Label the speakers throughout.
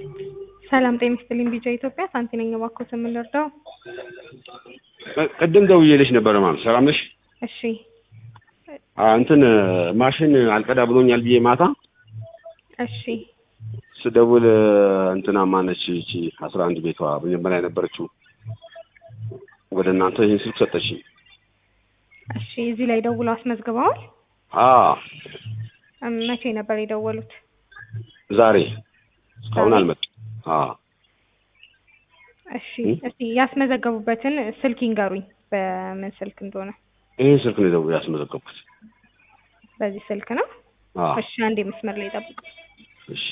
Speaker 1: ሰላም ጤና ይስጥልኝ ቢጫ ኢትዮጵያ ሳንቲ ነኝ እባክዎት የምንረዳው
Speaker 2: ቅድም ደውዬልሽ ነበረ ማለት ሰላም ነሽ?
Speaker 1: እሺ
Speaker 2: አ እንትን ማሽን አልቀዳ ብሎኛል ብዬ ማታ
Speaker 1: እሺ
Speaker 2: ስደውል እንትና ማነች ይቺ አስራ አንድ ቤቷ መጀመሪያ የነበረችው ወደ እናንተ ይህን ስልክ ሰጠችኝ።
Speaker 1: እሺ እዚህ ላይ ደውለው አስመዝግበዋል
Speaker 2: አ
Speaker 1: እም፣ መቼ ነበር የደወሉት
Speaker 2: ዛሬ እስካሁን አልመጡም። አ
Speaker 1: እሺ እስቲ ያስመዘገቡበትን ስልክ ይንገሩኝ በምን ስልክ እንደሆነ
Speaker 2: ይህን ስልክ ነው ደውዬ ያስመዘገብኩት።
Speaker 1: በዚህ ስልክ ነው
Speaker 2: አ
Speaker 1: እሺ አንዴ መስመር ላይ ጠብቁ
Speaker 2: እሺ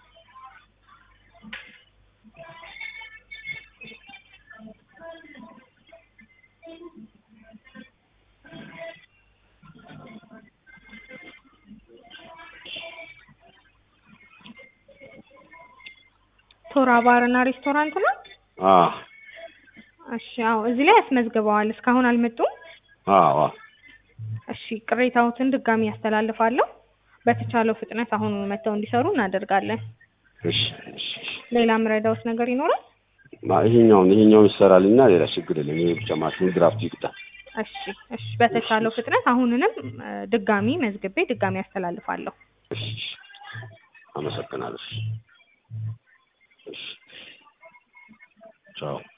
Speaker 1: ቶራ ባርና ሬስቶራንት ነው
Speaker 2: አ
Speaker 1: እሺ አዎ እዚህ ላይ ያስመዝግበዋል እስካሁን አልመጡም
Speaker 2: አ አ
Speaker 1: እሺ ቅሬታዎትን ድጋሚ ያስተላልፋለሁ በተቻለው ፍጥነት አሁን መጥተው እንዲሰሩ እናደርጋለን
Speaker 2: እሺ እሺ እሺ
Speaker 1: ሌላ ምረዳውት ነገር ይኖራል
Speaker 2: ማ ይሄኛውን ይሄኛውን ይሰራልና ሌላ ችግር የለም። ይሄ ብቻ ማሽኑ ድራፍት ይቅጣ።
Speaker 1: እሺ እሺ በተቻለው ፍጥነት አሁንንም እ፣ ድጋሚ መዝግቤ ድጋሚ ያስተላልፋለሁ
Speaker 2: እሺ እሺ። አመሰግናለሁ። እሺ እሺ ቻው